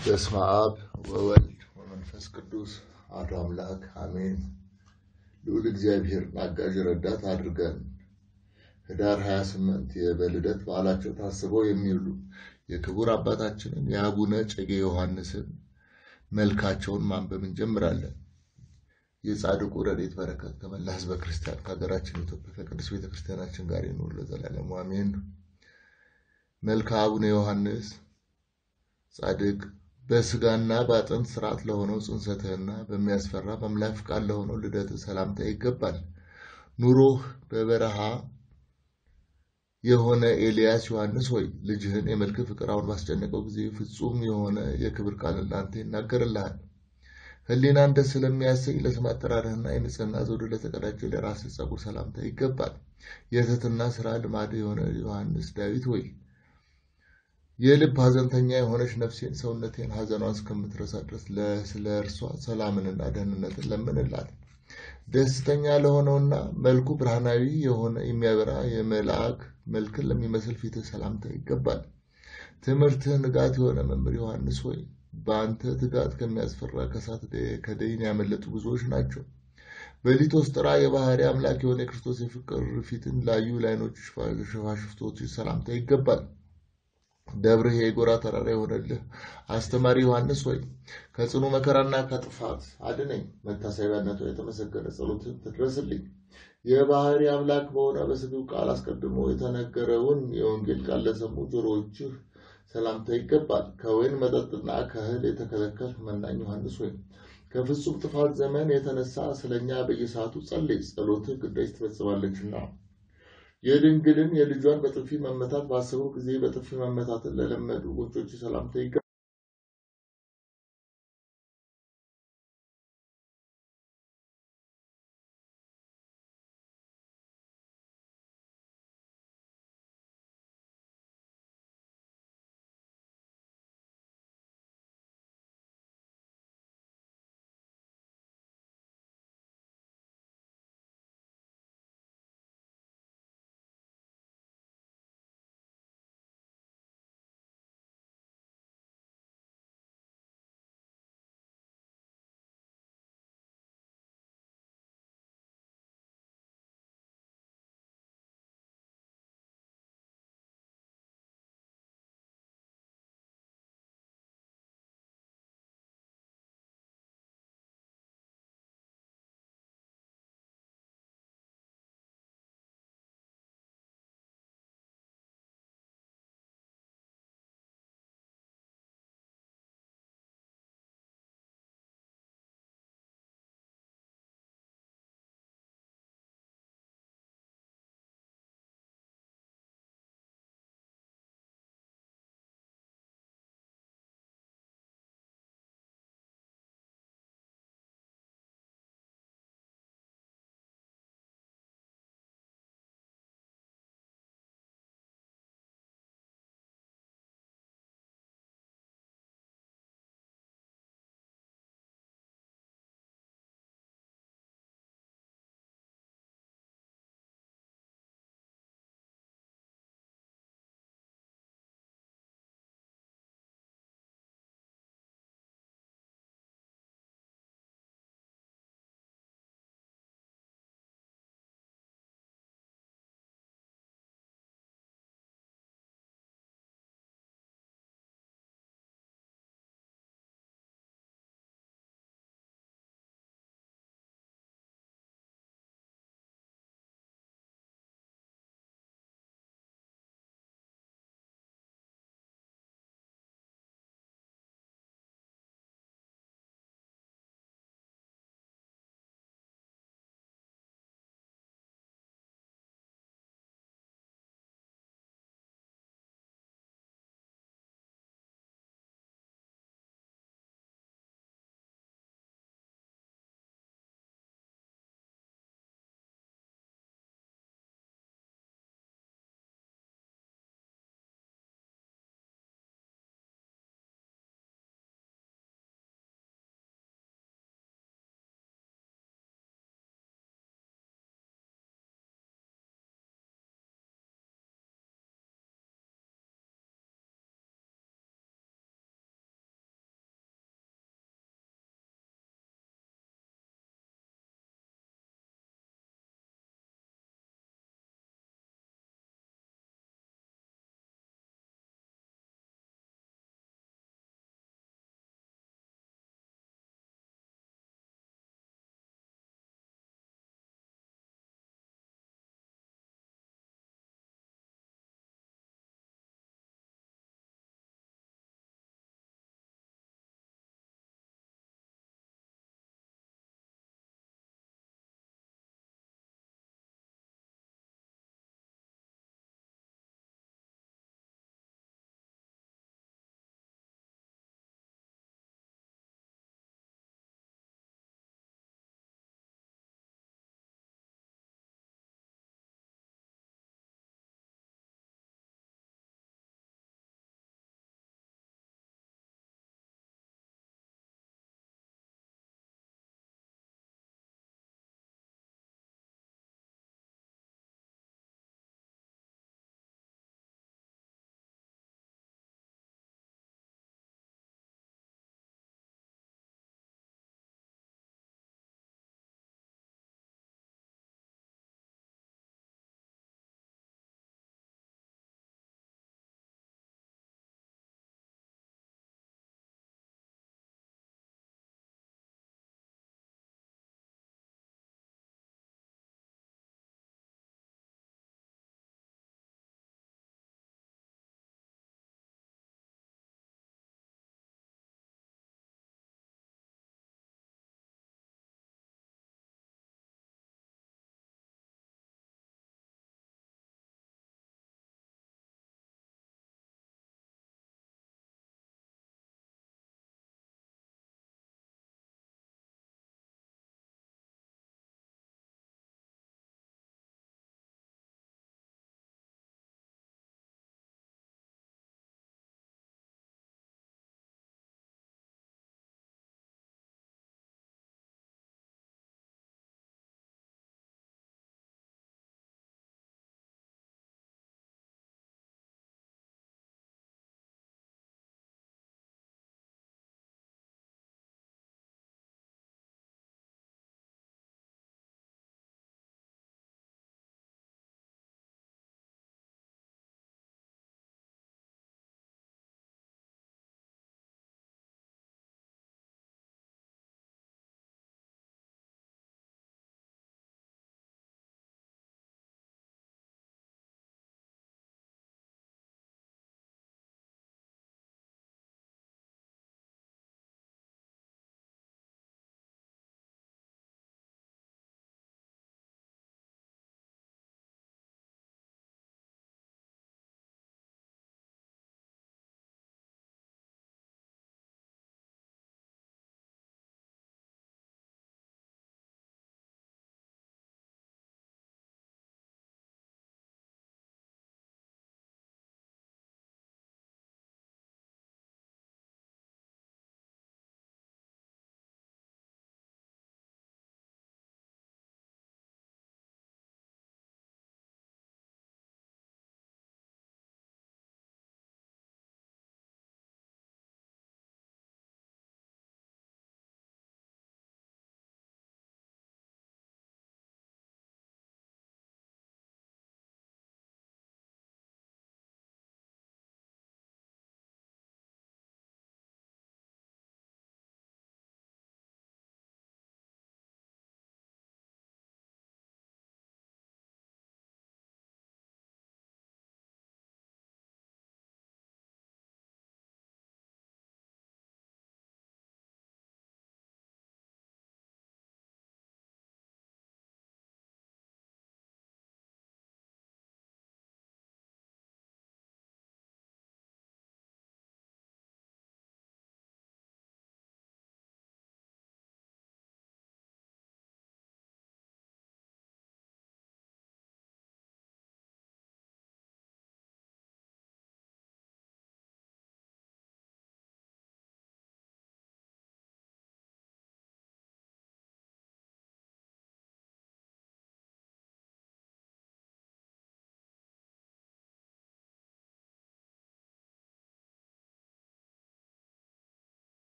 በስመ አብ ወወልድ ወመንፈስ ቅዱስ አሐዱ አምላክ አሜን። ልዑል እግዚአብሔርን አጋዥ ረዳት አድርገን ህዳር 28 የበልደት በዓላቸው ታስበው የሚውሉ የክቡር አባታችንን የአቡነ እጨጌ ዮሐንስን መልካቸውን ማንበብ እንጀምራለን። የጻድቁ ረድኤት በረከት ከመላ ሕዝበ ክርስቲያን ከሀገራችን ኢትዮጵያ ከቅዱስ ቤተ ክርስቲያናችን ጋር ይኑር ለዘላለሙ አሜን። መልክአ አቡነ ዮሐንስ ጻድቅ በስጋና በአጥንት ስርዓት ለሆነው ጽንሰትህና በሚያስፈራ በአምላክ ፍቃድ ለሆነው ልደትህ ሰላምታ ይገባል። ኑሮህ በበረሃ የሆነ ኤልያስ ዮሐንስ ሆይ ልጅህን የመልክ ፍቅር አሁን ባስጨነቀው ጊዜ ፍጹም የሆነ የክብር ቃል ለአንተ ይናገርልሃል። ሕሊናን ደስ ስለሚያሰኝ ለስም አጠራርህና የንጽህና ዘውድ ለተቀዳጀ ለራስህ ጸጉር ሰላምታ ይገባል። የትህትና ስራ ልማድ የሆነ ዮሐንስ ዳዊት ሆይ የልብ ሐዘንተኛ የሆነች ነፍሴን ሰውነቴን ሐዘኗን እስከምትረሳ ድረስ ስለ እርሷ ሰላምንና ደህንነትን ለምንላት። ደስተኛ ለሆነውና መልኩ ብርሃናዊ የሆነ የሚያበራ የመልአክ መልክን ለሚመስል ፊትህ ሰላምታ ይገባል። ትምህርትህ ንጋት የሆነ መምህር ዮሐንስ ሆይ በአንተ ትጋት ከሚያስፈራ ከሳት ከደይን ያመለጡ ብዙዎች ናቸው። በሊቶስጥራ የባህሪ አምላክ የሆነ የክርስቶስ የፍቅር ፊትን ላዩ ለዓይኖች ሽፋሽፍቶች ሰላምታ ይገባል። ደብርህ የጎራ ተራራ የሆነልህ አስተማሪ ዮሐንስ ሆይ ከጽኑ መከራና ከጥፋት አድነኝ። መታሰቢያነቱ የተመሰገነ ጸሎትን ትድረስልኝ። የባህሪ አምላክ በሆነ በስግው ቃል አስቀድሞ የተነገረውን የወንጌል ቃል ለሰሙ ጆሮዎችህ ሰላምታ ይገባል። ከወይን መጠጥና ከእህል የተከለከልህ መናኝ ዮሐንስ ሆይ ከፍጹም ጥፋት ዘመን የተነሳ ስለኛ በየሰዓቱ ጸልይ፣ ጸሎትህ ግዳጅ ትፈጽማለችና። የድንግልን የልጇን በጥፊ መመታት ባሰቡ ጊዜ በጥፊ መመታትን ለለመዱ ጎጆች ሰላምታ ይገባል።